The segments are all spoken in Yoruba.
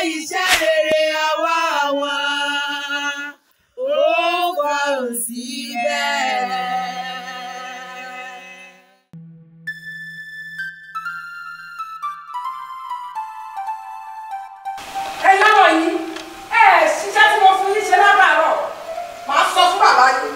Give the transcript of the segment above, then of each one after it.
iṣẹ́ rere ọwọ́ wọn ó fọhùn síbẹ̀. ẹ̀yin ọmọ yìí ẹ ṣiṣẹ́ tí mo fún yín ṣe lábàárọ̀ màá sọ fún bàbá yín.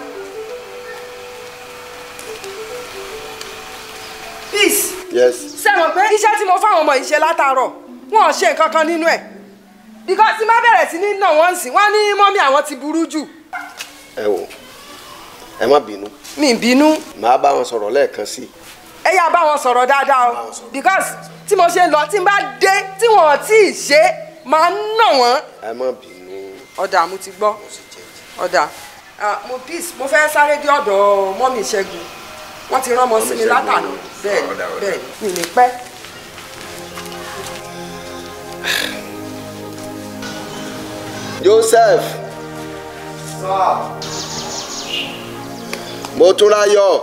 peace yes ṣé mọ̀ pé iṣẹ́ tí mo fáwọn ọmọ yìí ṣe látàárọ̀ wọn ò ṣe nǹkan kan nínú ẹ̀ because tí má bẹ̀rẹ̀ sí ní nà wọ́n sìn wọ́n ní mọ́mí àwọn ti burú jù ẹ wò ẹ má bínú mi ì bínú màá bá wọn sọ̀rọ̀ lẹ́ẹ̀kan sí i ẹ yá bá wọn sọ̀rọ̀ dáadáa o because tí mo ṣe lọ tí n bá dé tí wọn ò tí ì ṣe máa ń nà wọ́n. ẹ má bínú ọ̀dà mo ti gbọ́ ọ̀dà Ah, mo peace mo fẹ́ sáré dé ọ̀dọ̀ mọ́mí ìṣẹ́gun wọ́n ti rán ọmọ sí mi Ṣẹ́gun. látàná bẹ́ẹ̀ Ọ̀dà, ọ̀dà. bẹ́ẹ̀ mi ní pẹ́. Joseph mo tún ráyọ̀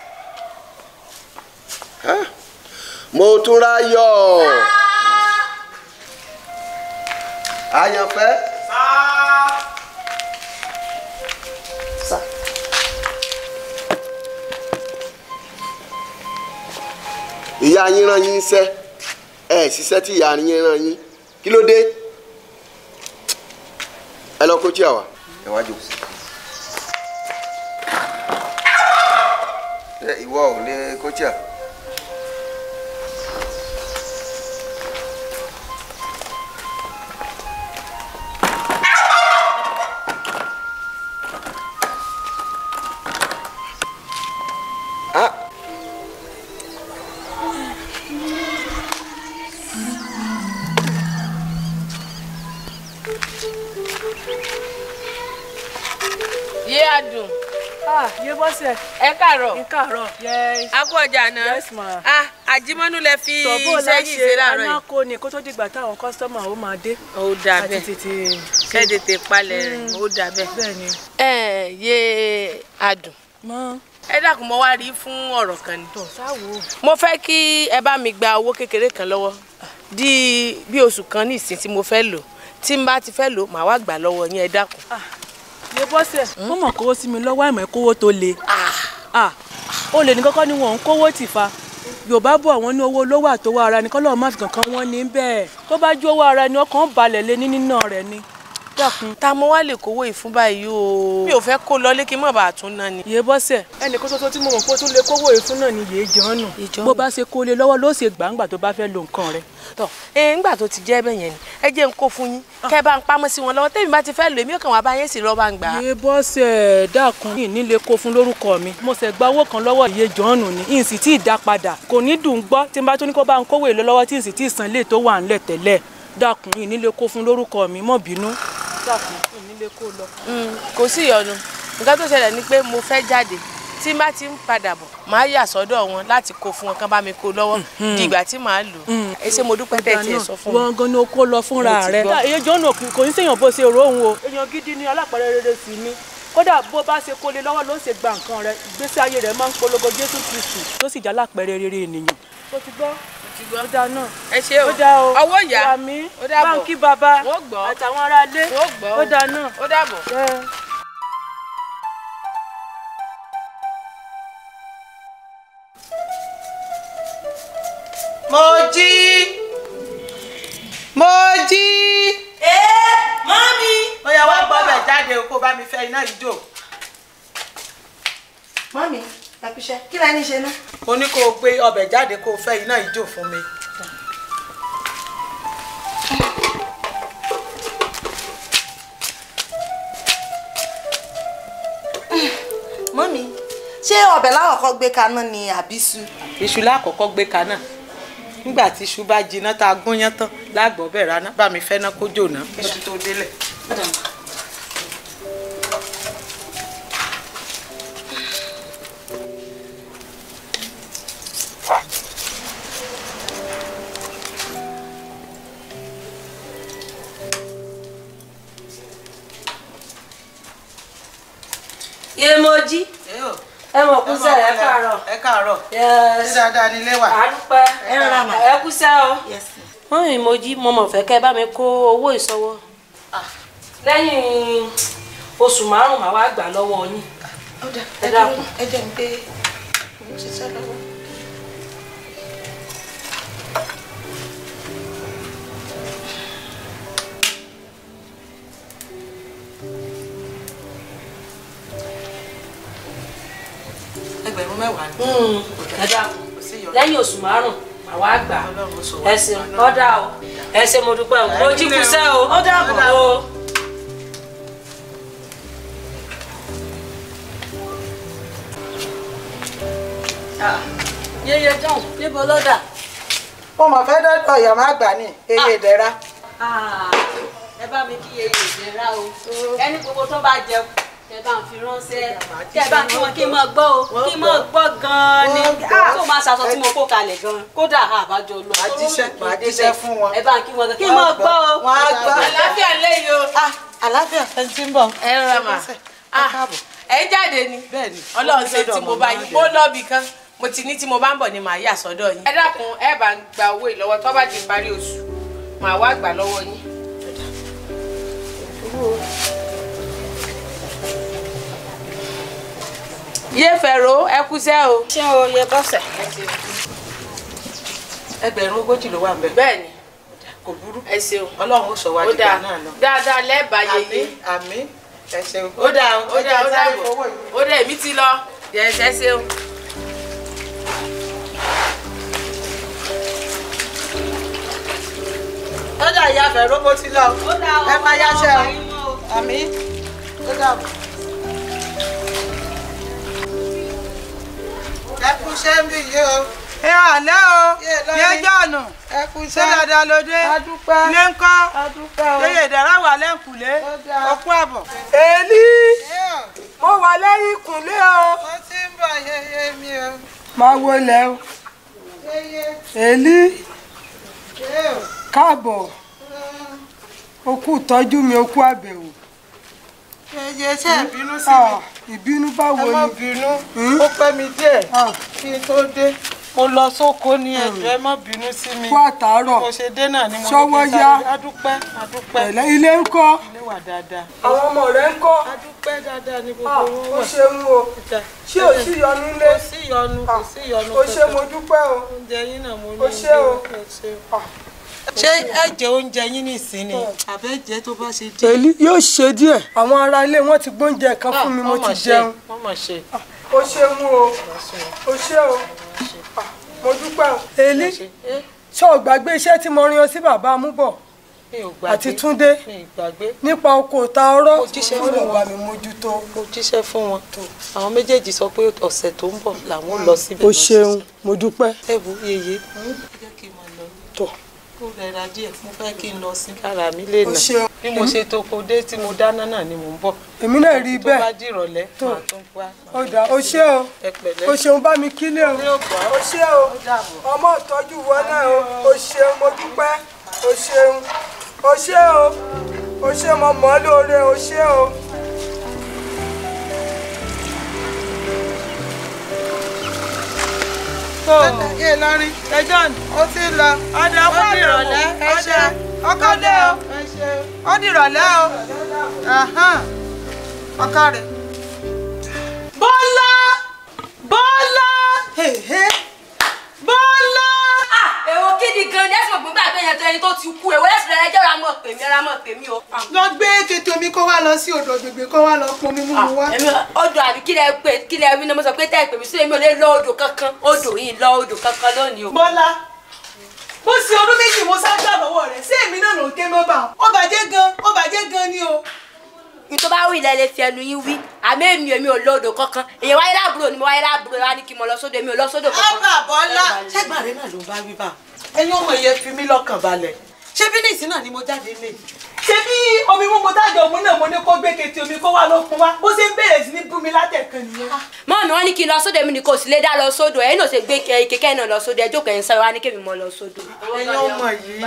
Huh? mo tún ráyọ̀ àyànfẹ́. Sá. ìyá yín rán yín iṣẹ́ ẹ ṣiṣẹ́ tí ìyá yín rán yín kí ló dé ẹ lọ kóchí àwa ẹ wá jò. ẹ ìwọ ò lè kóchí à. Ah. yé adùn Ah, yé bọ́sẹ̀. ẹ káàárọ̀ N káàárọ̀. Yes. a kú ọjà náà Yes, ma. ah àjímọ́nú lẹ fi Tọ̀bọ̀ iṣẹ́ yìí ṣe láàárọ̀ yìí anáko ni kó tó dìgbà táwọn kọ́sítọ́mà ó máa dé. ó dà Àti bẹ́ẹ̀ tètè kẹ́ tètè palẹ̀ rẹ̀ ó dà bẹ́ẹ̀. bẹ́ẹ̀ ni. ẹ yé adùn Mọ́ ẹ dákun mo wá rí fún ọ̀rọ̀ kan ni tọ̀ sáwo. mo fẹ́ kí ẹ bá mi gba owó kékeré kan lọ́wọ́ di bí oṣù kan ní ìsìn tí mo fẹ́ lò tí n bá ti fẹ́ lò màá wá gbà lọ́wọ́ yín ẹ dákun. Yé bọ́sẹ̀. Wọ́n mọ̀ kówó sí mi lọ́wọ́ àìmọ̀ kówó tó le. Ah, ó lè ní kọ́kọ́ ni wọ́n ń kówó tì fa. Yorùbá bọ̀ wọ́n ní owó olówó àtowó ara ni kọ́lọ́ má fi kankan wọ́n ní bẹ́ẹ̀. Tó bá jó owó ara ni ọkàn balẹ̀ lé ní nínà rẹ̀ ni. Dákun. ta mo wá lè kówó ìfún báyìí o mi ò fẹ́ kó lọ lé kí n má bàa tún ná ni. Yé bọ́sẹ̀. Ẹnì kan ṣoṣo tí mo mọ̀ pé ó tún lè kówó ìfún náà ni yéé jọ́nù. Ìjọ́nù. Bó bá ṣe kó lé lọ́wọ́ ló ṣe gbàǹgbà tó bá fẹ́ lo nǹkan rẹ̀. tọ ẹ ńgbà tó ti jẹ́ bẹ́ẹ̀ yẹn ni ẹ jẹ́ n kó fún yín kẹ́ ẹ bá ń pamọ́ sí wọn lọ́wọ́ tẹ́mi bá ti fẹ́ lò èmi ò kàn wá bá yín sì lọ́ọ́ bá ń gbà á. iye bọ́sẹ̀ dákun yìí nílé kó fún lórúkọ mi mo ṣe gba owó kan lọ́wọ́ iye jọ́ọ̀nù ni n sì tí ì dá padà kò ní dùn gbọ́ tí n bá tún ní kó bá ń kówó èlò lọ́wọ́ tí n sì tí ì san ilé tó wà ńlẹ̀ tẹ́lẹ̀ dákun yìí nílé kó fún lórúkọ mi mọ́ bínú dákun yìí nílé kó lọ. Mm, kò sí ìyọnu nǹkan tó ṣẹlẹ̀ ni pé mo fẹ́ jáde tí n bá ti ń padà bọ̀ màá yà sọ́dọ̀ wọn láti kó fún wọn kán bá mi kó lọ́wọ́ di ìgbà tí màá lò ẹ ṣé mo dúpẹ́ tẹ̀ tiẹ̀ sọ fún mi. wọn gan ni o kó lọ Mo fúnra ti rẹ gbọ́. iye jọ́ọ̀nù kò ní sèyàn bó ṣe rò òun o èèyàn gidi ni alápẹ̀rẹ̀ rere sì ni kódà bó bá ṣe kólé lọ́wọ́ ló ṣe gba nǹkan rẹ ìgbésí ayé rẹ máa ń polongo Jésù Kristu tó sì jẹ́ alápẹ̀rẹ̀ rere ènìyàn. ó ti gbọ́ ó dáa náà ẹ ṣé o ó dáa o ọwọ́ ìyá ìyá mi ó dàbọ̀ báńkì bàbá Wọ́n gbọ́. àtàwọn aráalé Wọ́n gbọ́ o. ó dáa náà. ó dàbọ̀. ẹ. mo jí mo jí. ẹ mọ́mí. ó yá wá gbọ́dọ̀ jáde o kó bá mi fẹ́ iná ìjò. mọ́mí àpìṣẹ́ kí la ní ṣe ná. mo ní kó o gbé ọbẹ̀ jáde kó o fẹ́ iná ìjò fún mi. mọ́mí ṣé ọbẹ̀ lákọ̀ọ́kọ́ gbé kaná ni àbísú. iṣu lákọ̀ọ́kọ́ gbé kaná nígbà tí iṣu bá jiná tá a gún yán tán lágbọ̀ọ́ bẹ̀ rana bá mi fẹ́ ná kó jòná kí iṣu tó délẹ̀. Yèmọ̀jí ẹ mọ̀ kú sẹ́ ẹ káàárọ̀. ẹ káàárọ̀ Yes. ṣé dáadáa nílé wà. àdúpẹ́ ẹ rà mà. ẹ kú sẹ́ o. mọ́mí mo jí mo mọ̀ fẹ́ kẹ́ bá mi kó owó ìsọwọ́. lẹ́yìn oṣù márùn-ún màá wá gbà lọ́wọ́ yín. ẹ dákun. ẹ jẹ́ ń pé òun ṣiṣẹ́ lọ́wọ́. ẹgbẹ̀rún mẹ́wàá ni. ẹ dákun lẹ́yìn oṣù márùn-ún màá wá gbà ẹ ṣeun ọ̀dà o ẹ ṣe mo dúpẹ́ o mo jí kúṣẹ́ o ó dàbọ̀ o. yeye john níbo ló dà. mo mọ̀ fẹ́ dọ́dọ̀ ọ̀yọ́ má gbà ní eye ìdẹ́ra. ẹ bá mi kí yeye ìdẹ́ra o ẹni gbogbo tó bá jẹ kẹ bá ń fi ránṣẹ́ kẹ bá kí wọn kí n mọ gbọ́ o kí n mọ gbọ́ gan-an ni tó máa ṣaṣọ tí mo kó kalẹ̀ gan-an kódà àbájọ lọ. Màá jíṣẹ́- màá jíṣẹ́ fún wọn. ẹ bá kí wọn gan kí n mọ gbọ́ o. Wọ́n á gbọ́. àlàáfíà lẹ́yìn o. àlàáfíà ẹni tí ń bọ̀. ẹ rọra mà Ah, ẹ jáde ni Bẹ́ẹ̀ni. ọlọ́run ṣe tí mo bá yín mo lọ́ọ̀bì kan mo ti ní tí mo bá ń bọ̀ ni màá yà sọ́dọ̀ yín. ẹ dákun ẹ bá ń gba owó ìlọ́wọ́ tó bá di parí oṣù màá wá gbà lọ́wọ́ yín. yé fẹ̀rọ ẹ kúṣẹ́ o. ṣé o yẹ bọ́sẹ̀. ẹgbẹ̀rún ogójì ló wà ń bẹ̀. bẹ́ẹ̀ni kò burú. ẹ ṣeun ọlọ́run ó sọ wá ó dìgbà dáa náà lọ. dáadáa lẹ́ẹ̀bà yeye. àmín ẹ ṣeun. ó dáa ó dáa ó dáa ẹ jẹ́ sáré fowó yìí. ó dáa èmi ti lọ yẹ̀ẹ́sẹ̀ ṣeun. lọ́jà ìyá fẹ̀rọ mo ti lọ. ó dá o ẹ máa yáṣẹ́ o. ọmọ yín mọ́ o. àmín ó dàbọ̀. ẹ kú iṣẹ́ ń bì yìí o. ẹ àlẹ́ o Yé, lọ́rin. yé jọ̀nù ẹ kú ṣé iṣẹ́. dáadáa ló dé adúpẹ́ ilé ń kọ́ adúpẹ́ o. yeye ìdára wà lẹ́ǹkùlé Ó dáa. ọkú àbọ̀. èlí mo wà lẹ́yìn ìkùnlé o. mo ti ń bọ̀ yeye mi o. máa wọlé o yeye èlí yé o. káàbọ̀ okú ìtọ́jú mi okú àbẹ̀wò. yeye ṣe ìbínú sí Ah, mi. ìbínú ẹ báwo má ni. bínú ó pẹ́ mi díẹ̀ Ah, kí n tó dé. mo lọ sóko ní ẹjọ́ ẹ má bínú sí mi. kú àtàárọ̀ mo ṣe dé náà ni mo ní Ṣọwọ́ kí n yá. sáré. adúpẹ́ adúpẹ́ pẹ̀lẹ́ ilé ń kọ́ ilé wà dáadáa. àwọn ọmọ rẹ̀ ń kọ́ adúpẹ́ dáadáa ní Ah, gbogbo wọn ó wà. ṣeun o ṣé ò sí yọnu lé kò sí ìyọnu kò sí ìyọnu o ṣe mo dúpẹ́ o oúnjẹ yín náà mo ní O ṣé o. ẹ ṣé o. ṣé ẹ jẹ oúnjẹ yín nísìnyí àbẹ́jẹ tó bá ṣe díẹ̀. èlí yóò ṣe díẹ̀ àwọn ará ilé wọn ti gbóúnjẹ kan fún mi mo ti jẹun wọ́n mọ̀ ṣe. o ṣeun o o ṣe o Ah, mo dúpẹ́ o. èlí ṣé o gbàgbé iṣẹ́ tí mo rin ọ sí bàbá amúbọ̀ mi ò gbàgbé àti túndé mi ì gbàgbé nípa oko ta ọ̀rọ̀ Mo jíṣẹ́ ó fún lè wọn. bá mi mójútó. mo jíṣẹ́ fún wọn àwọn méjèèjì sọ pé ọ̀sẹ̀ tó ń bọ̀ làwọn lọ síbẹ̀ o lọ ṣeun mo dúpẹ́. ẹ wo yeye jẹ́ kí n máa lọ tọ̀ kó rẹra díẹ̀ mo fẹ́ kí n lọ sí kára mi lè o nà ṣeun bí mo ṣe toko dé tí mo dáná náà ni mò ń bọ̀ èmi náà rí i tó bá bẹ́ẹ̀ dìrọ̀lẹ́ Tó. màá tún wá ó dà o ṣe o ẹ pẹ̀lẹ́ o ṣeun bá mi kílé o Yóò gbọ́. o ṣe o ọmọ ìtọ́jú wọn náà o o ṣeun mo dúpẹ́ o ṣeun o ṣe o o ṣe mo mọ̀ ọ́ lóore o ṣe o. tó yé lọ́rin ẹjọ́ ó ti lọ ọ̀dà ó di ìrọ̀lẹ́ ẹ ṣe ọkọ dé o ẹ ṣe ó di ìrọ̀lẹ́ o ọkọ rẹ̀. Bọ́lá Bọ́lá Bọ́lá. èwo kí ni gan ni ẹsùn ògbóngbà tó yẹn tó ẹni tó ti kú èwo lẹsùn rẹ jẹ́ ọ̀rọ̀ àmọ́ pèmí ọ̀rọ̀ àmọ́ pèmí o. lọ gbé kété omi kó wá lọ sí odò gbègbè kó wá lọ pọn mímú mu wá. èmi odò àbí kí lẹ pé kí lẹ wí ni mo sọ pé tẹ́ ẹ pè mí sí èmi ò lè lọ odò kankan odò yìí lọ odò kankan lónìí o. Bọ́lá bó ṣe ọdún méjì mo sá gbà lọ́wọ́ rẹ̀ sí èmi náà ló ń ké mọ́ bá ó bàjẹ́ gan ó bàjẹ́ gan ni o. ní tó bá wí ilẹ̀ lè fi ẹnu yín wí àmì èmi èmi ò lọ odò kankan èyàn wáyé láàbúrò ni mo wáyé láàbúrò wa ní kí n mọ lọ sódò èmi ò lọ sódò kankan. ábà bọ́lá ṣẹ́gbà rẹ náà ló bá wí bá ẹ̀yin ọmọ yẹn fi mí lọ́kàn balẹ̀ ṣé bí nìsín náà ni mo jáde lé ṣé bí omi mímu tájọ òun náà mo ní kó gbé kété omi kó wá lọ pọn wá bó ṣe ń bẹ̀rẹ̀ sí ní bú mi látẹ̀kan nìyẹn. mọ́ mi wọ́n ní kí n lọ sódò èmi ni kò sì lè dá lọ sódò ẹ̀yin náà ṣe gbé kẹ̀kẹ́ náà lọ sódò ẹjọ́ kẹ́yìn sáré wa ní kémi mọ́ lọ sódò. ẹ̀yin ọmọ yìí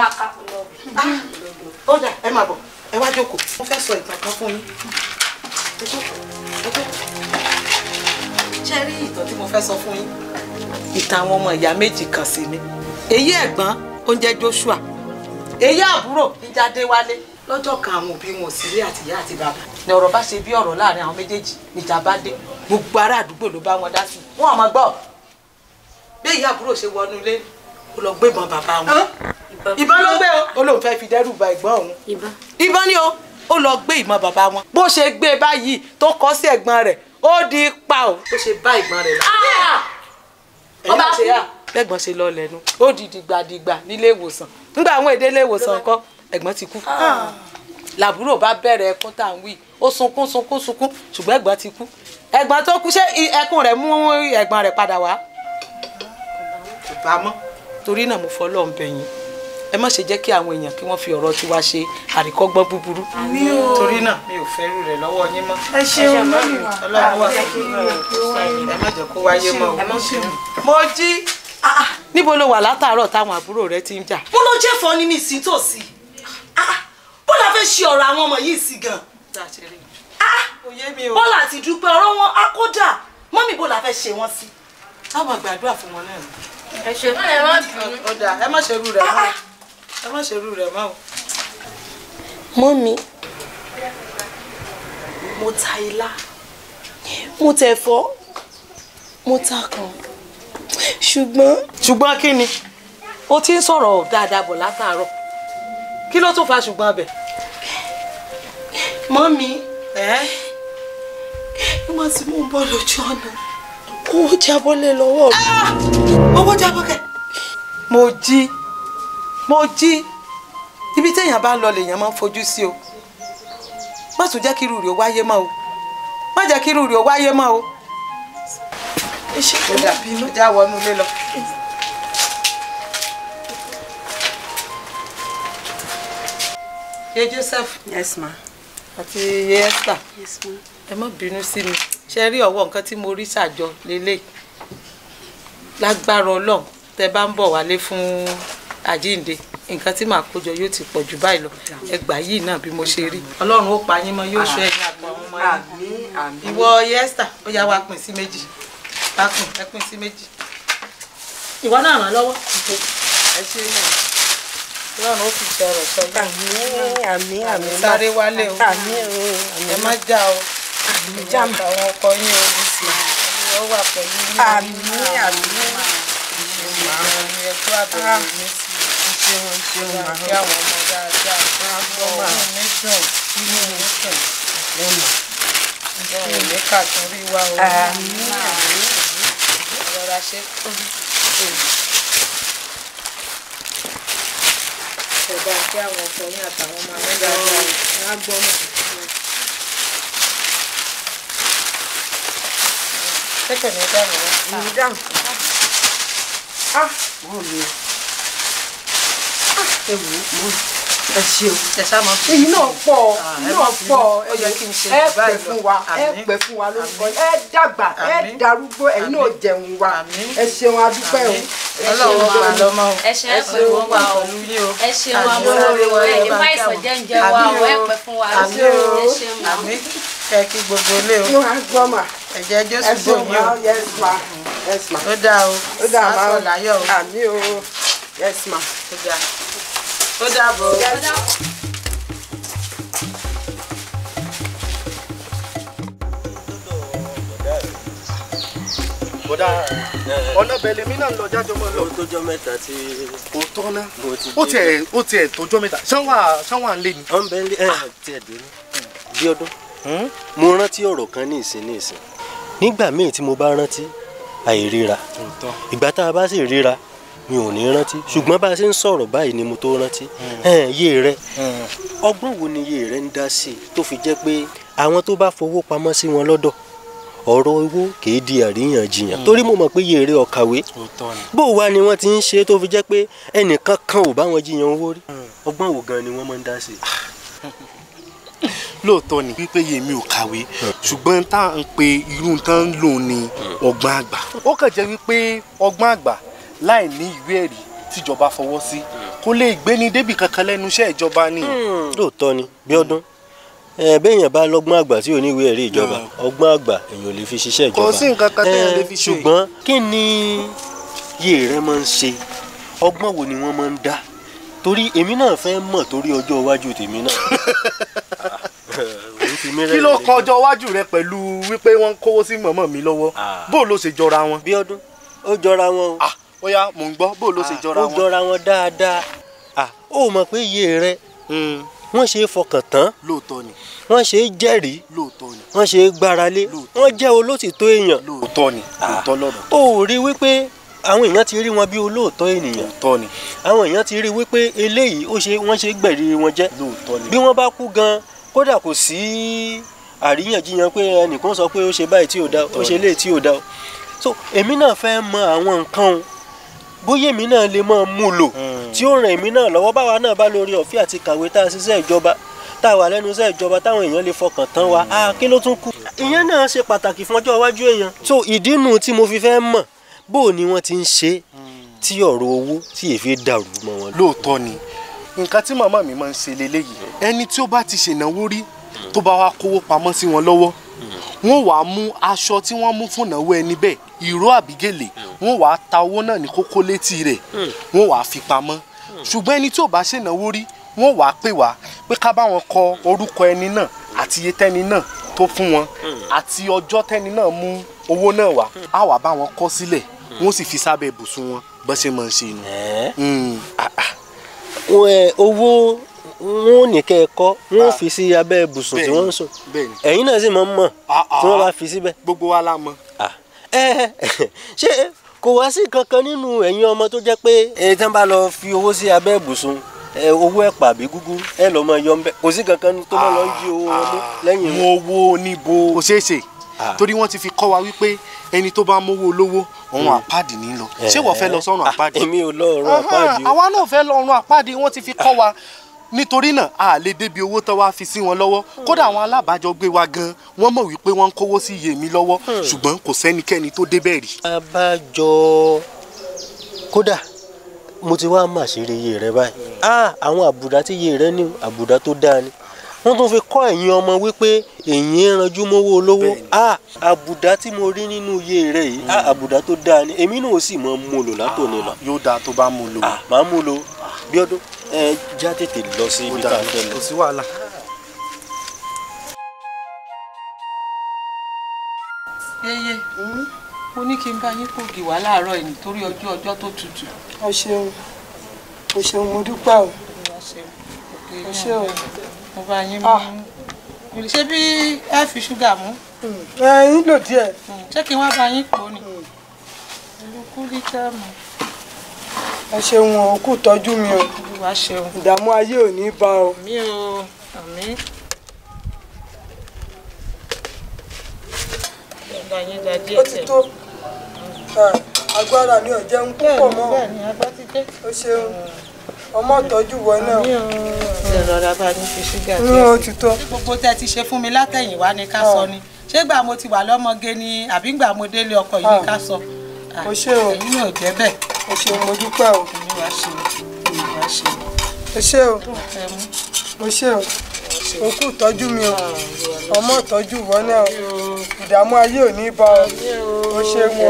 ó dà ẹ máa bọ̀ ẹ wá jókòó mo fẹ́ sọ ìtàn kan fún yín ẹ jókòó ẹ jókòó ṣe rí ìtàn tí mo fẹ́ sọ fún yín ìtàn àwọn ọmọ ìyá méjì kan sí ni èyí ẹ̀gbọ́n ó ń jẹ́ Joshua èyí àbúrò níjáde wálé lọ́jọ́ kan àwọn òbí wọn ò sí ilé àtìyá àti bàbá ni ọ̀rọ̀ bá ṣe bí ọ̀rọ̀ láàrin àwọn méjèèjì níjà bá dé gbogbo ará àdúgbò ló bá wọn dá sí wọn àmọ́ gbọ́ bí èyí àbúrò ṣe wọnú ilé ó lọ gbé ìbọn bàbá wọn ìbọn ló gbé o ó lóun fẹ́ fi dẹ́rù ba ẹ̀gbọ́n òun ìbọn ni o ó lọ gbé ìbọn bàbá wọn bó ṣe gbé e báyìí tó kọ sí ẹ̀gbọ́n rẹ̀ ó di pa o bó ṣe bá ìgbọ́n rẹ̀ lọ. ẹ̀yìn àti ẹ̀yà bẹ́gbọ́n ṣe lọ lẹ́nu ó di dìgbàdìgbà nílé ìwòsàn nígbà àwọn èdè ilé ìwòsàn kọ́ ẹ̀gbọ́n ti kú làbúrò bá bẹ̀rẹ̀ ẹkún tá à ń wí ó sunkún sunkún sunkún ṣùgbọ́n ẹ̀gbọ́n ti kú ẹ̀gbọ́n tó kú ṣé ẹkún rẹ̀ mú ẹ̀gbọ́n rẹ̀ padà wá kò bá mọ́ torí náà mo fọlọ́ ń bẹ̀yìn ẹ má ṣe jẹ́ kí àwọn èèyàn kí wọ́n fi ọ̀rọ̀ tiwa ṣe àríkọ́gbọ́n búburú torí náà mi ò fẹ́ rú rẹ̀ lọ́wọ́ yín mọ́ ẹ ṣeun mọ́mì ọlọ́run wà fún mi ẹ má jẹ́ kó wáyé mọ́ o mo jí níbo ló wà látàárọ̀ táwọn àbúrò rẹ ti ń jà mo lọ jẹ́ fọ́ ní mi sí tòsí bó la fẹ́ ṣe ọ̀rọ̀ àwọn ọmọ yìí sí gan òye mi o bọ́lá àti dúpẹ́ ọ̀rọ̀ wọn á kódà mọ́mì bó la fẹ́ ṣe wọ́n sí. táwọn gbàdúrà fún wọn náà ni. ẹ ṣe fún ẹ má bínú. ọ̀dà ẹ má ṣerú rẹ̀ mọ́ ẹ má ṣerú rẹ̀ mọ́ o. mọ́mì mo ta ilá mo tẹ̀fọ́ mo ta kan ṣùgbọ́n. ṣùgbọ́n kí ni o ti ń sọ̀rọ̀ dáadáa bọ̀ látàárọ̀ kí ló tún fa ṣùgbọ́n abẹ. mọ́mì ẹ́ nígbà tí mò ń bọ̀ lójú ọ̀nà owó jábọ́lẹ̀ lọ́wọ́ mi. owó jábọ́ kẹ́. mo jí mo jí ibi téèyàn bá ń lọ lèèyàn máa ń fojú sí o má tún jẹ́ kí irú rẹ̀ ó wáyé mọ́ o má jẹ́ kí irú rẹ̀ ó wáyé mọ́ o. ẹ ṣe kí ó n dà bínú. ó já wọnú ilé lọ. ye Joseph yes ma àti ye Esther yes ma. ẹ má bínú sí mi ṣe rí ọwọ́ nǹkan tí mo rí ṣàjọ lélẹ̀ lágbára ọlọ́run tẹ bá ń bọ̀ wálé fún àjíǹde nǹkan tí màá kójọ yóò ti pọ̀ jù báyìí lọ ẹgbàá yìí náà bí mo ṣe rí ọlọ́run ó pa yín mọ́ yóò ṣọ́ ẹ̀yìn àpò àwọn ọmọ yín àmín àmín. ìwọ ye Esther ó yá wa pín sí méjì wá pín ẹ pín sí méjì ìwọ náà ràn lọ́wọ́. ẹ ṣe é yàn ọlọ́run ó fi ṣe ọ̀rọ̀ sọ yín àmín àmín àmín ma. sáré wálé o àmín o ẹ má já o já mà. àtàwọn ọkọ yín o ó wà pẹ̀lú yín o. àmín àmín ma. ẹ kú àbẹ̀wò mi sí ṣeun ṣeun ma. kí àwọn ọmọ dáadáa ọmọ mi dùn inú mi dùn ǹjẹ́ òun ní kàtún rí wa o àmín àmín. rọra ṣe ẹ̀dá kí àwọn ọkọ yín àtàwọn ọmọ mi dáadáa o. á gbọ́ mọ̀. kẹ́kẹ́ ní dáhùn rẹ. ìlú dáhùn. ah wọ́n mi o. ah ẹ wò ó mọ́ ẹ ṣeun. ẹ ṣá máa fi èyí náà pọ̀ ẹ èyí má náà bínú. pọ̀ Ó yẹ kí n ṣe ẹ jù pẹ́ báyìí fún lọ. wa ẹ Àmín. pẹ́ fún wa lórúkọ Àmín. ẹ dàgbà ẹ Àmín. darúgbó ẹ̀yin náà Àmín. jẹun wa Àmín. ẹ ṣeun adúpẹ́ o. ọlọ́run máa lọ mọ́ o. ẹ ṣe é pẹ́ fún wa o pẹ̀lú yín o. ẹ ṣeun amúlòrè wa ẹ ní fàìsàn jẹ́ ń jẹ wa o ẹ pẹ́ fún wa o Àmín o. ẹ ṣeun ma. àmín kẹ́ kí gbogbo ilé o. yóò á gbọ́ mà ẹ̀jẹ̀ ẹ Jésù ṣeun bò ma yín o. yes ma yes ma ó dáa o. ó dà má Á sọ̀ láyọ̀ o. àmì o yes ma. ó dáa ó dàbọ̀ o. bọ́dà ọ̀nà bẹ̀lẹ̀ mi náà ń lọ jájọ́ mọ́ lọ. ó tójọ́ mẹ́ta tí kò tọ́ ná mo ti ó tiẹ̀ ó tiẹ̀ tójọ́ mẹ́ta ṣánwà ṣánwà ń lé ni. ọ ń bẹ ní ẹ tiẹ̀ dé ní. bí ọdún mo rántí ọ̀rọ̀ kan ní ìsìn ní ìsìn nígbà míì tí mo bá rántí àìríra ìgbà tá a bá sì ríra mi ò ní rántí ṣùgbọ́n bá a ṣe ń sọ̀rọ̀ báyìí ni mo tó rántí Ẹn, yé rẹ ọgbọ́n wo ni yé rẹ ń dá sí i tó fi jẹ́ pé àwọn tó bá fowó pamọ́ sí wọn lọ́dọ̀ ọ̀rọ̀ owó kìí di àríyànjiyàn torí mo mọ̀ pé yé rẹ ọ̀kàwé bó wá ni wọ́n ti ń ṣe tó fi jẹ́ pé ẹnìkan kan ò bá wọn jiyàn owó rí ọgbọ́n wo gan ni wọ́n máa ń dá sí i. lóòótọ́ ni wípé yèmi ò kàwé ṣùgbọ́n tá à ń pe irú tá ń lò ní ọgbọ́n àgbà. ó kàn jẹ́ wípé ọgbọ́n àgbà láì ní ìwé ẹ̀rí tíjọba fọwọ́ sí kó lè gbéni débì kankan lẹ́nu iṣẹ́ ìjọba ni. lóòótọ́ ni Bíọ́dún ẹ béèyàn bá lọ́gbọ́n àgbà tí ò ní ìwé ẹ̀rí ìjọba ọgbọ́n àgbà èèyàn ò lè fi ṣiṣẹ́ ìjọba Kò sí nǹkan kan téèyàn Eh, lè fi ṣe. ṣùgbọ́n kí ni yé rẹ máa ń ṣe ọgbọ́n wo ni wọ́n máa ń dá torí èmi náà fẹ́ mọ̀ torí ọjọ́ iwájú tèmi náà. Òun fi mí kí ló rẹ́rìn-ín. kan ọjọ́ iwájú rẹ pẹ̀lú wípé wọ́n ń kówó sí mọ̀mọ́ mi lọ́wọ́ bó ló ṣe jọra wọn. bí ọdún ó jọra wọn o. ó yá mò ń gbọ́ bó ló ṣe jọra ó wọn. jọra wọn dáadáa Ah, ó mọ̀ pé iye rẹ wọ́n ṣe é fọkàn tán lóòótọ́ ni wọ́n ṣe é jẹ́rìí lóòótọ́ ni wọ́n ṣe é gbáralé wọ́n jẹ́ olótìtọ́ èèyàn. lóòótọ́ ni lóòótọ́ lọ́rọ̀. ó rí wípé àwọn èèyàn ti rí wọn bí olóòótọ́ ènìyàn lóòótọ́ ni àwọn èèyàn ti rí wípé eléyìí ó ṣe wọ́n ṣe gbẹ̀rí wọn jẹ́ lóòótọ́ ni bí wọ́n bá kú gan kódà kò sí àríyànjiyàn pé ẹnìkan sọ pé ó ṣe báyìí tí ò dá ó ṣe léyìí tí ò dá o so èmi náà fẹ́ mọ àwọn nǹkan o bóyá èmi náà lè máa mú lò tí ó ràn èmi náà lọ́wọ́ báwa náà bá lórí ọ̀fẹ́ àti kàwé tá a ṣiṣẹ́ ìjọba tá a wà lẹ́nu iṣẹ́ ìjọba táwọn èèyàn lè fọkàn tán wa a kí ló tún kù. ìyẹn náà ṣe pàtàkì fún ọjọ́ iwájú èèyàn. so ìdí nu tí mo fi fẹ́ mọ̀ bó o ni wọ́n ti ń ṣe tí ọ̀rọ̀ owó tí èéfé dàrú mọ́ wọn. lóòótọ́ ni nǹkan tí màmá mi máa ń ṣe leléyìí ẹni tí ó bá ti ṣènáwó rí tó bá wá kówó pamọ́ sí wọn lọ́wọ́ wọ́n wàá mú aṣọ tí wọ́n mú fún ìnáwó ẹni bẹ́ẹ̀ ìró àbígèlè wọ́n wàá ta owó náà ní kókó létí rẹ̀ wọ́n wàá fi pamọ́ ṣùgbọ́n ẹni tí ò bá ṣènáwó rí wọ́n wàá pè wá pé ká bá wọn kọ orúkọ ẹni náà àti iye tẹ́ni náà tó fún wọn àti ọjọ́ tẹ́ni náà mú owó náà wá á wàá bá wọn kọ sílẹ̀ wọ́n sì fi sábẹ́ ibùsùn wọn bó ṣe máa ń ṣe nù. Wọ́n, ẹ, owó wọn ò ní kẹ́ ẹ kọ́ wọn ò fi sí abẹ́ ibùsùn tí wọ́n ń sùn bẹ́ẹ̀ni ẹ̀yin náà sì máa ń mọ̀ tí wọ́n bá fi síbẹ̀. gbogbo wa la mọ̀. ẹ ṣé kò wá sí kankan nínú ẹ̀yin ọmọ tó jẹ́ pé ẹ tí wọ́n bá lọ fi owó sí abẹ́ ibùsùn ẹ owó ẹ̀pà àbí gúgúrú ẹ lọ́ máa yọ ń bẹ́ kò sí kankan tó máa lọ ń jí owó wọn mú lẹ́yìn mú owó níbo kò ṣeé ṣe torí wọ́n ti fi kọ́ wa wípé ẹni tó bá mówó olówó ọ̀run àpáàdì ní lọ ṣé wọ́n fẹ́ lọ sọ́run àpáàdì. èmi ò lọ ọ̀run àpáàdì o. àwa náà fẹ́ lọ ọ̀run àpáàdì wọ́n ti fi kọ́ wa nítorí náà a lè débi owó tó wá fi sí wọn lọ́wọ́ kódà àwọn alábàájọgbé wa gan wọ́n mọ̀ wípé wọ́n ń kówó sí iye mi lọ́wọ́ ṣùgbọ́n kò sẹ́nikẹ́ni tó débẹ̀ rí. abájọ kódà mo ti wá mà ṣeré iye rẹ báyìí ah àwọn àbùdá tí iye rẹ ní àbùdá tó dáa ni wọ́n tún fi kọ́ ẹ̀yin ọmọ wípé èyí ń ranjú mọ́wọ́ olówó ah àbùdá tí mo rí nínú iye rẹ yìí ah àbùdá tó dáa ni èmi náà ó sì mọ mú lò látòní lọ. yóò dáa tó bá mú lò. ah màá mú lò bí ọdún ẹ já tètè lọ sí ibi tá a fẹ́ lọ. kò sí wàhálà. yeye mo ní kí n bá yín pògì wá láàárọ̀ yìí nítorí ọjọ́ ọjọ́ tó tutù. o ṣeun o ṣeun mo dúpẹ́ o o ṣe o. mo bá yín mú ṣé bí ẹ fi ṣúgà mú. ẹ ń lò díẹ̀. ṣé kí wọ́n bá yín pò ní. olùkú rí tẹ́ẹ̀mù. ẹ ṣeun o kú tọ́jú mi o olúwa ṣeun. ìdààmú ayé ò ní bá o. mi ò àmì. bá yín da díẹ̀ ó ti tó agbára mi ò jẹun púpọ̀ mọ́ bẹ́ẹ̀ ni agbá ti dé. o ṣeun ọmọ ìtọ́jú wọ náà. mi ò ṣe rọra bá yín fi ṣúgà díẹ̀ sí. ó ti tó. gbogbo tẹ́ ti ṣe fún mi látẹ̀yìnwá ni ká sọ ni ṣé gbà mo ti wà lọ́mọge ni àbí gbà mo délé ọkọ yìí ni ká sọ. o ṣe o ẹ̀yin ò jẹ́ bẹ́ẹ̀. o ṣeun mo dúpẹ́ o. olúwa ṣe olúwa ṣe. o ṣe o o ṣe o o kú tọ́jú mi o ọmọ ìtọ́jú wọ náà ìdààmú ayé ò ní bá ọ o ṣeun o.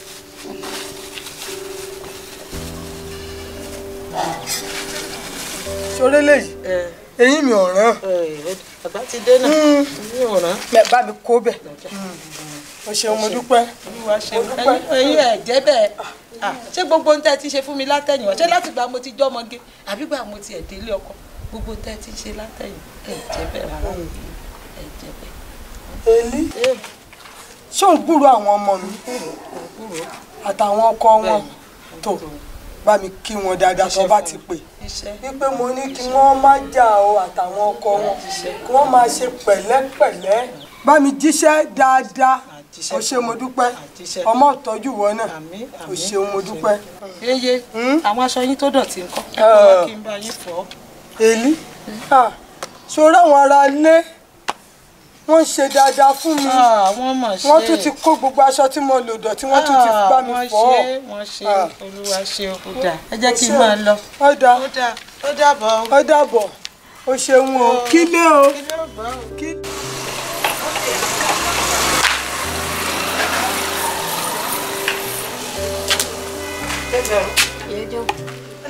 ṣoré léyìí eyín mi ò rán. àgbà ti dé náà mi ò rán. bá mi kó bẹ̀ o ṣeun mo dúpẹ́. olúwa ṣeun ẹ̀yin ẹ̀ jẹ́ bẹ́ẹ̀ ṣé gbogbo ń tẹ́ ti ṣe fún mi látẹ̀yìn wá ṣé láti gbà mo ti jọ́mọge àbí gbà mo ti ẹ̀ délé ọkọ gbogbo tẹ́ ti ṣe látẹ̀yìn ẹ̀ jẹ́ bẹ́ẹ̀ rárá ẹ̀ jẹ́ bẹ́ẹ̀. èlí ṣé ò ń gbúrò àwọn ọmọ mi àtàwọn ọkọ wọn tó bá mi kí wọn dáadáa tó bá ti pè wípé mo ní kí wọ́n má jà o àtàwọn ọkọ wọn kí wọ́n máa ṣe pẹ̀lẹ́pẹ̀lẹ́ bá mi jíṣẹ́ dáadáa o ṣe mo dúpẹ́ ọmọ ìtọ́jú wọn náà o ṣe mo dúpẹ́. yeye àwọn aṣọ yín tó dọ̀tí ńkọ́ ẹ kọ́ wá kí n bá yín fọ̀ ọ́. èlí ṣòro àwọn ará ilé wọ́n ń ṣe dáadáa fún mi wọ́n tún ti kó gbogbo aṣọ tí mo lò dọ̀tí wọ́n tún ti bá mi fọ̀ ọ́. wọ́n ṣe olúwa ṣe ó dà ẹ jẹ́ kí n máa lọ. ó dà ó dàbọ̀ ó dàbọ̀ o ṣeun o kílé o.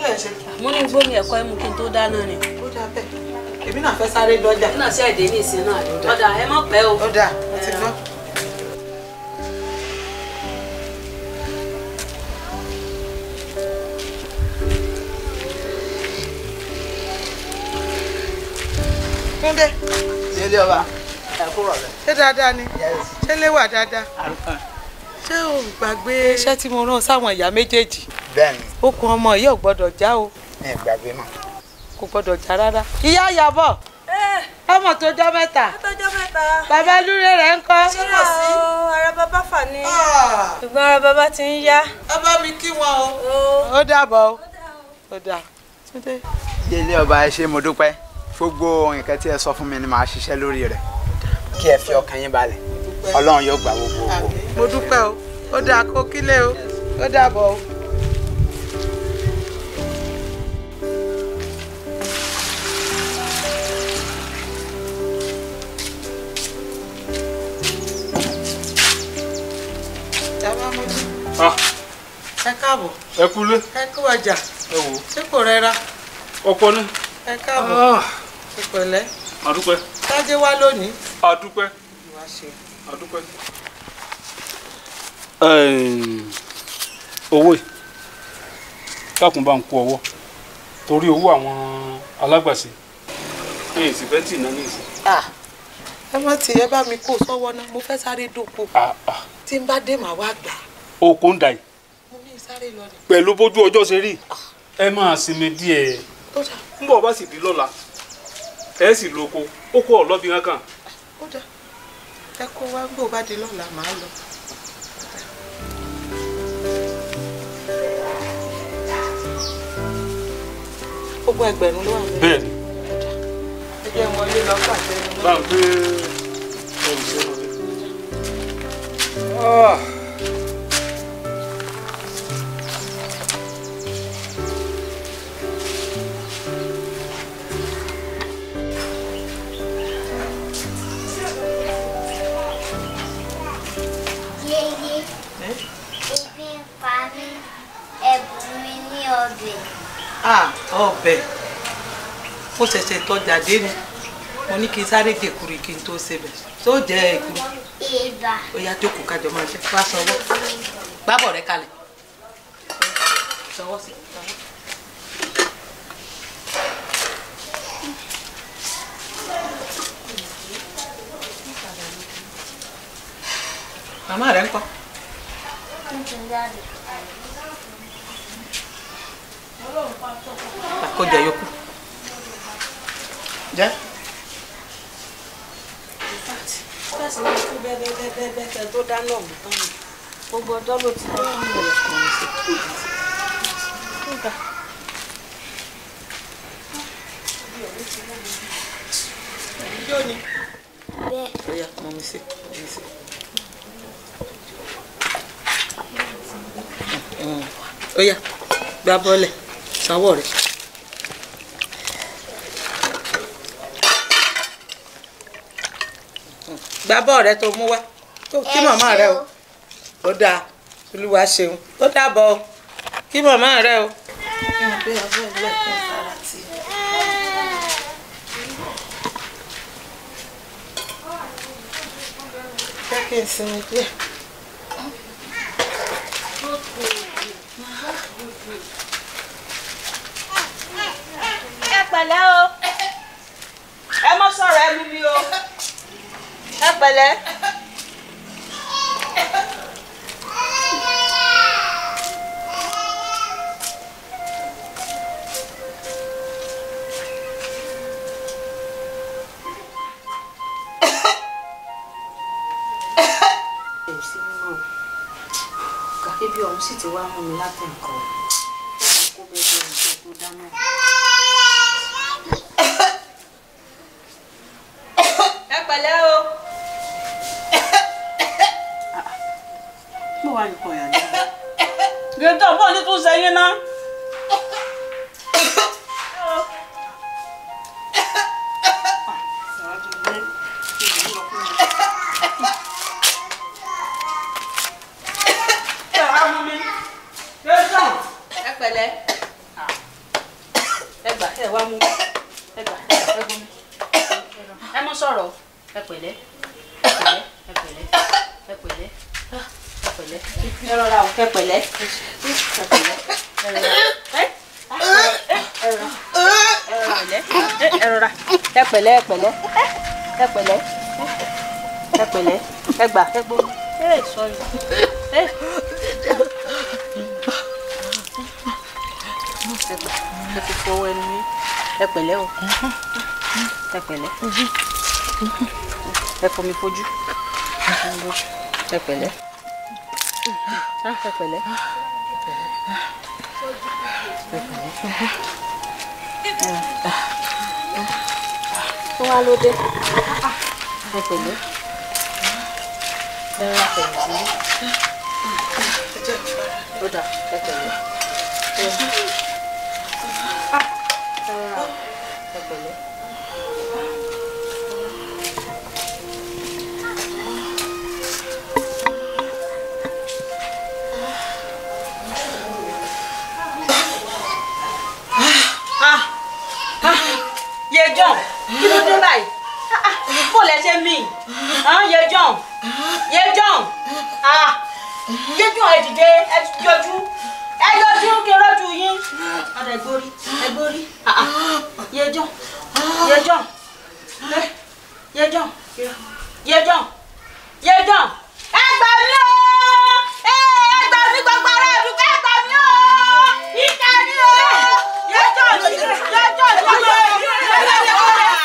lẹ̀ ń ṣe. mo ní gbómi ẹ̀kọ́ ẹmu kí n tó dáná ni. ó dáa bẹ́ẹ̀ èmi náà fẹ́ sáré dọ́jà. èmi náà ṣe èdè ní ìsìn náà ọ̀dà ẹ mọ̀ pẹ́ o. ó dáa mo ti gbọ́. Túndé. Délé ọba. Ẹ kúrò rẹ̀. ṣé dáadáa ni ṣé lè wà dáadáa ṣé o gbàgbé iṣẹ́ tí mo rán sáwọn ìyá méjèèjì Bẹ́ẹ̀ni, okùn ọmọ yìí ò gbọ́dọ̀ já o mi ì gbàgbé mọ́. kò gbọ́dọ̀ já rárá. ìyá Ìyábọ̀ ọmọ tó jọ mẹ́ta tọjọ́ mẹ́ta. bàbá lúrè rẹ̀ ń kọ́. ṣé o ara bàbá fà ní. ṣùgbọ́n ara bàbá ti ń yá. ẹ bá mi kí wọn o. ó dàbọ̀ o. ó dà. Túndé. Délé ọba ẹ ṣé mo dúpẹ́. Gbogbo nǹkan tí ẹ sọ fún mi ni màá ṣiṣẹ́ lórí rẹ̀. Kí ẹ fi ọkàn yín balẹ̀. Ọlọ́run yóò gbà gbogbo owó. mo dúpẹ́ o ó dáa kó kílé o ó dàbọ̀ o. Bàbá Mojí, Ah, ẹ káàbọ̀ ẹ kúlé ẹ kú ọjà ẹ wò ṣé kò rẹra ọ̀pọ̀ ní. ẹ káàbọ̀ ẹ pẹ̀lẹ́ àdúpẹ́ tájé wá lónìí. àdúpẹ́ Wá ṣe. àdúpẹ́. owó yìí kákùn bá ń kó ọwọ́ torí owó àwọn alágbàṣe ní ìsìnfẹ́ tì náà ní ìsìn. Ah, ẹ má ti ẹ bá mi kó sọ́wọ́ náà mo fẹ́ sáré dòkó tí n bá dé màá wá gbà oko ń dà yìí mo ní sáré lọ ni. pẹ̀lú bójú ọjọ́ ṣe rí ẹ máa sinmi díẹ̀ ó dà ń bọ̀ bá sì di lọ́la ẹ sì lóko ó kó ọ̀lọ́bì kankan ó dà ẹ kó wá gbò bá di lọ́la màá lọ. gbogbo ẹgbẹ̀rún ló wà bẹ́ẹ̀. bẹ́ẹ̀ ni ẹ jẹ́ wọlé lọ pàṣẹ ní bá ń gbé ẹrù sí ẹnu rẹ. Yeye, ebi ń pa mí, ẹ̀bùn mi ní ọbẹ̀. Ah, ọbẹ̀ mo ṣẹ̀ṣẹ̀ tọjà dé ni mo ní kí n sáré dèkùrì kí n tó ṣe bẹ̀ tó jẹ́ èkúrú Ìbà. ó yá jókòó kájọ máa jẹ wá sanwó gbábọ̀ rẹ kalẹ̀ sanwó sí sanwó. màmá rẹ ń kọ́ àkójọ yòókù jẹ́. Fẹ́sì máa kú bẹ́ẹ̀ bẹ́ẹ̀ bẹ́ẹ̀ bẹ́ẹ̀ bẹ́ẹ̀ kẹ́ tó dáná ọ̀hún tán ni. Gbogbo ọjọ́ ló ti dé ọ̀hún rẹ̀ kàn sí. Yóò ní. Bẹ́ẹ̀. Ó yá, mọ̀ mi sí, mọ̀ mi sí. Ó yá, gbá bọ́ọ̀lẹ̀, sanwó rẹ̀. Gbá bọ́ọ̀ rẹ tó mú wá. Tó kí Ẹ màmá rẹ o. ṣeun. Ó dáa, Olúwa ṣeun. Ó dàbọ̀ o. Kí màmá rẹ o. Jẹ́ kí n sinmi díẹ̀. Ẹ pẹ̀lẹ́ o. Ẹ mọ́ sọ̀rọ̀ ẹ lú mi o. Ẹ pẹ̀lẹ́. Ẹ sí mímọ́ o. Kàkí bí ọ̀hún sì ti wá mú mi látẹ̀ nǹkan o. Ó máa kó bẹ́ẹ̀ bí ohun tó dáná. Ẹ pẹ̀lẹ́ o. Mo wà ní kọ̀yà ní. Gèdè ọ̀bọ̀n ní tún sẹ́yìn náà. Ẹ pẹ̀lẹ́. ẹ wá mú ẹ gbà ẹ gbọ́ mi ẹ mọ sọ̀rọ̀ ẹ pẹ̀lẹ́ ẹ pẹ̀lẹ́ ẹ pẹ̀lẹ́ ẹ pẹ̀lẹ́ ẹ pẹ̀lẹ́ ẹ rọra o ẹ pẹ̀lẹ́ ẹ pẹ̀lẹ́ ẹ rọra ẹ ẹ rọra ẹ rọra ẹ pẹ̀lẹ́ ẹ pẹ̀lẹ́ ẹ pẹ̀lẹ́ ẹ pẹ̀lẹ́ ẹ gbà ẹ gbọ́ ẹ sọrí ẹ ẹ ti fọwọ́ ẹnu yín ẹ pẹ̀lẹ́ o ẹ pẹ̀lẹ́ ẹ fomi fojú ẹ pẹ̀lẹ́ Ah, ẹ pẹ̀lẹ́ ẹ pẹ̀lẹ́ tó wá ló dé ẹ pẹ̀lẹ́ ẹ rà pẹ̀lẹ́ sí ó dà ẹ pẹ̀lẹ́ ẹ rà ẹ pẹ̀lẹ́. ye john kí ló dé báyìí Ah, ah, bó lẹ ṣe mí Ah, ye john ye john Ah, ye john ẹ dìde ẹ yọjú ẹ yọjú kí n rọjú yín ọdọ ẹgbórí ẹgbórí Ah, ah, ye john ye john Eh, ye john ye john ye john ẹ gbà mí o ẹ ẹ gbà mí gbogbo ara ẹ dùkọ ẹ gbà mí o ìkà ni o ye john ye john ye john.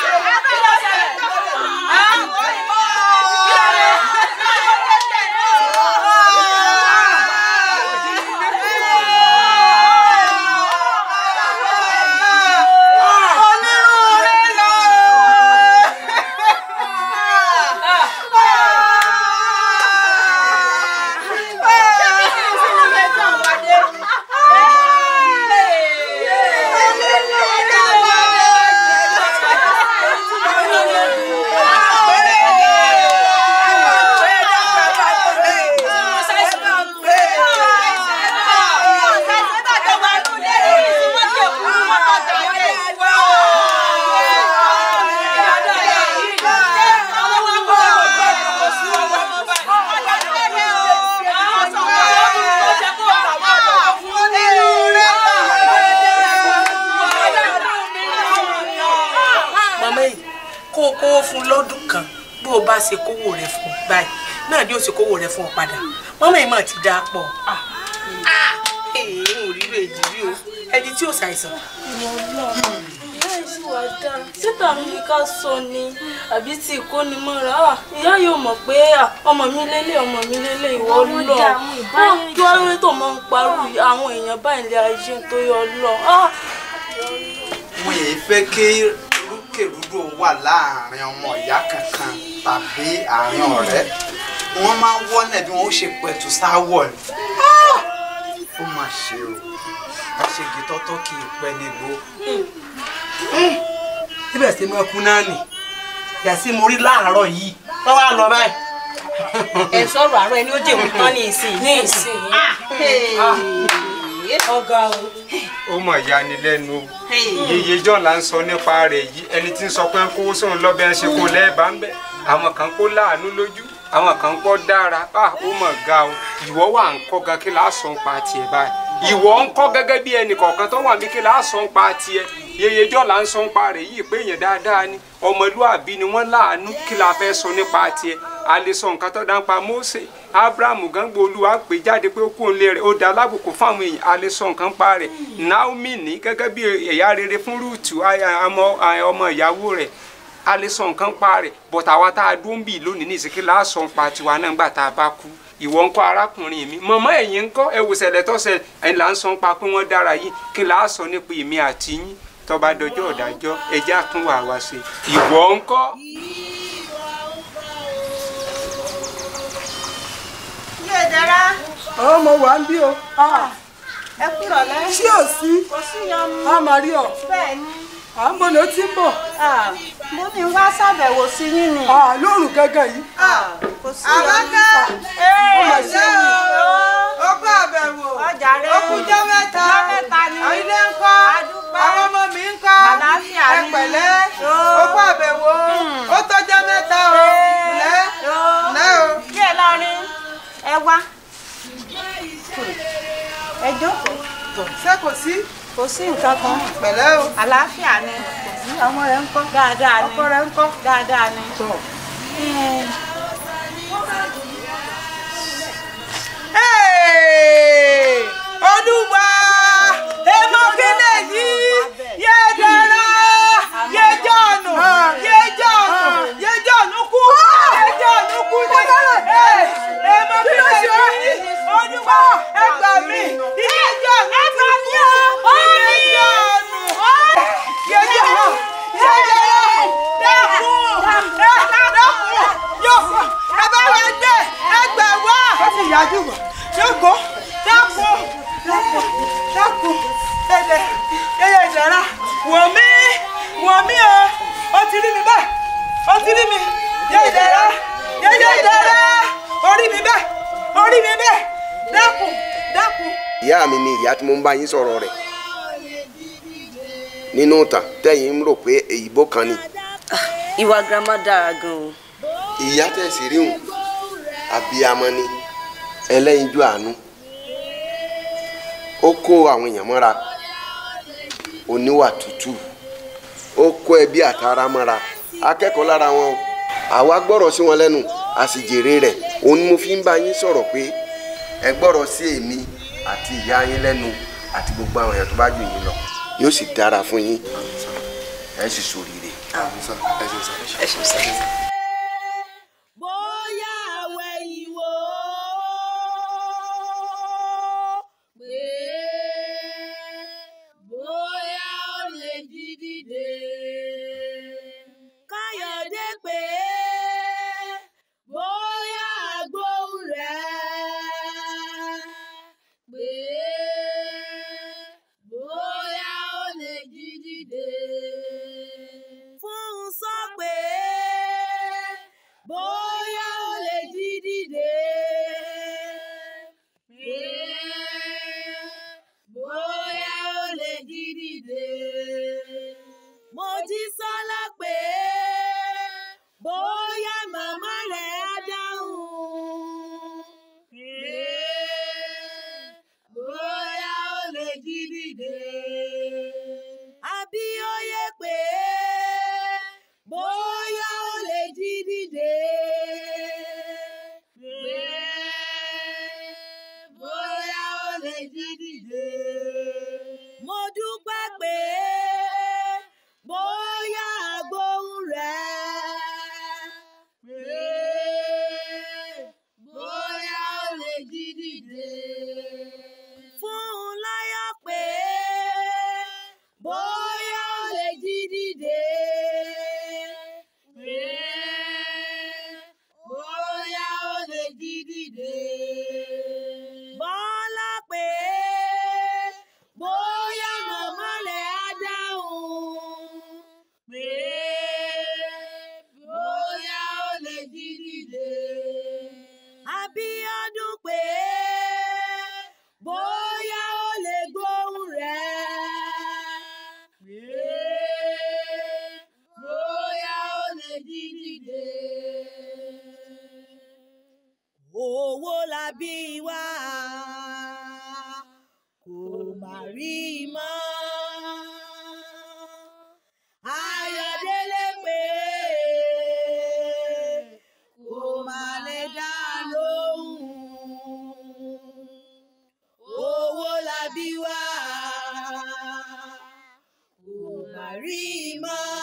màmá yìí kó o kówó fún lọ́dún kan bó o bá ṣe kówó rẹ̀ fún un báyìí náà ni ó ṣe kówó rẹ̀ fún ọ padà màmá yìí mà ti dáa pọ̀ èèyàn ò rí rè jí rí o ẹni tí ò ṣàìsàn. ìyá yìí sì wá dáa síta mi ní ká sọ ni àbí tí ìkóni mọ́ra à ìyá yóò mọ̀ pé à, ọmọ mi lélẹ̀ ọmọ mi lélẹ̀ ìwọ Ọmọ lọ dà, àwọn ìbáyé kí wọ́n rí tó máa ń parú àwọn èèyàn báyìí lé ayé tó yọ lọ. mo yẹ fẹ́ kí rúkèrúdò wà láàrin ọmọ ìyá kankan tàbí àárín ọ̀rẹ́ wọ́n máa ń wọ́nà bí wọ́n ó ṣe pẹ̀tù sáwọ̀ ni ó mà ṣe o àṣegì tọ́tọ́ kì í pẹ́ nígbó. síbẹ̀ sí máa kú náà nì yàtí mo rí láàárọ̀ yìí wọ́n wá lọ báyìí. ẹ sọ̀rọ̀ àárọ̀ ẹni ó jẹ́ òun tán ní ìsìn ní ìsìn ọ̀gá o. ó mọ̀ yanilẹ́nu o yeye john là ń sọ nípa rẹ̀ yìí ẹni tí ń sọ pé ń kówó sóun lọ́bẹ̀ ń ṣe kó lẹ́ẹ̀bà ń bẹ̀ àwọn kan kó láàánú lójú àwọn kan kọ́ dára bá ó mọ̀ ga o ìwọ wà ń kọ́ gan kí láà sọ ń pa tiẹ̀ báyìí ìwọ ń kọ́ gẹ́gẹ́ bí ẹnì kọ̀ọ̀kan tó wà ní kí láà sọ ń pa tiẹ̀ yeye john là ń sọ ń pa rẹ̀ yìí pé èèyàn dáadáa ni ọmọlúàbí ni wọ́n láàánú kí la fẹ́ sọ nípa tiẹ̀ a lè sọ nǹkan tó dáńpa Mósè Ábúráhámù gángbó olúwa pè jáde pé ó kú òǹlé rẹ̀ ó dá alábùkún fáwọn èèyàn a lè sọ nǹkan pa rẹ̀ Naomi ní gẹ́gẹ́ bí ẹ̀yà rere fún Rúùtù ọmọ ìyàwó rẹ̀ a lè sọ nǹkan pa rẹ̀ but àwa tá a dún bì lónìí ní ìsìnkí la sọ ń pa tiwa náà nígbà tá a bá kú ìwọ ńkọ́ arákùnrin mi mọ̀mọ́ ẹ̀yin ńkọ́ ẹ wò ṣẹlẹ̀ tó ṣẹlẹ̀ ẹ̀yin là ń sọ ń pa pé wọ́n dára yìí kí la sọ nípa èmi àti yín tó bá dọjọ́ ọ̀dájọ́ ẹjẹ́ àtúnwà wá ṣe ìwọ ńkọ́. ilé ìdára àwọn ọmọ wa ń bí o. ẹ kúrọ̀ lẹ́. tí ò sí kò sí yọnu. a máa rí ọ. bẹ́ẹ̀ ni. à ń bọ̀ ló ti ń bọ̀. mo ní wá ṣàbẹ̀wò sí yín ni. lóòrùn gángan yìí. kò sí yọnu. Àbákẹ́ Ó mà ṣe ṣé o. o ó kó àbẹ̀wò ọjà rẹ ó kújọ́ mẹ́ta Ọjọ́ mẹ́ta ni. àwọn ilé ń kọ́ Adúpẹ́. àwọn ọmọ mi ń kọ́ ẹ jókòó. ṣé kò sí. kò sí nǹkan kan. pẹ̀lẹ́ o. àlàáfíà ni. ọmọ rẹ ń kọ́. dáadáa ni. ọkọ rẹ ń kọ́. dáadáa ni. Ẹ, olúwa èmo kílẹ̀ yìí yé dára yé jọ̀nù yé jọ̀nù yé jọ̀nù kú yé jọ̀nù kú ní èmo kílẹ̀ yìí olúwa ẹ gbà mí yé jọ̀nù ẹ gbà mí o yé jọ̀nù yé jọ̀nù yé jọ̀nù dákun ẹ dákun yóò ẹ bá wa gbé ẹ gbà wá. ó sì yájú bọ̀ yóò dákun dákun dákun ẹ̀dẹ̀ yẹyẹ ìdára wò mí wò mí o ó ti rí mi bẹ́ẹ̀ ó ti rí mi yẹ ìdára yẹyẹ ìdára orí mi bẹ́ẹ̀ orí mi bẹ́ẹ̀ dákun dákun. ìyá mi ni ìyá tí mo ń bá yín sọ̀rọ̀ rẹ̀ nínú ìtàn tẹ́yìn ń rò pé èyíbó kan ni ìwà girama dára gan-an. ìyá tẹ̀sí ríhùn abiyamọ ni ẹlẹ́yinjú àánú ó kó àwọn èèyàn mọ́ra oníwà tútù ó kó ẹbí àtàrà mọ́ra akẹ́kọ̀ọ́ lára wọn o àwa gbọ́rọ̀ sí wọn lẹ́nu a sì jèrè rẹ̀ òun ni mo fi ń bá yín sọ̀rọ̀ pé ẹ gbọ́rọ̀ sí èmi àti ìyá yín lẹ́nu àti gbogbo àwọn èèyàn tó bá jù yín lọ yóò sì dára fún yín ẹ sì ṣoríire. ẹ ṣe sọ. bóyá àwẹ̀ ìwò pé bóyá ó lè jí dìde. káyọ̀dé pé bóyá àgbóhùn rẹ̀ pé bóyá ó lè jí dìde. fún un sọ pé bóyá ó lè jí dìde. pé bóyá ó lè jí dìde. Mojísọ́lá pé bóyá màmá rẹ̀ á dáhùn. pé bóyá ó lè jí dìde. Abíóyè pé bóyá ó lè jí dìde. pé bóyá ó lè jí dìde. Mo dúpẹ́ pé bóyá àgbóhùn rẹ̀. pé bóyá ó lè jí dìde. Fún un láyọ̀ pé bóyá ó lè jí dìde. pé bóyá ó lè jí dìde. Bọ́lá pé bóyá màmá rẹ̀ á dáhùn. pé bóyá ó lè jí dìde. Abíọ́dún pé bóyá ó lè gbóhùn rẹ̀. pé bóyá ó lè jí dìde. Owó la bí wá kò má rí mọ́. Ayọ̀délé pé kò má lè dá lóhùn. Owó la bí wá kò má rí mọ́.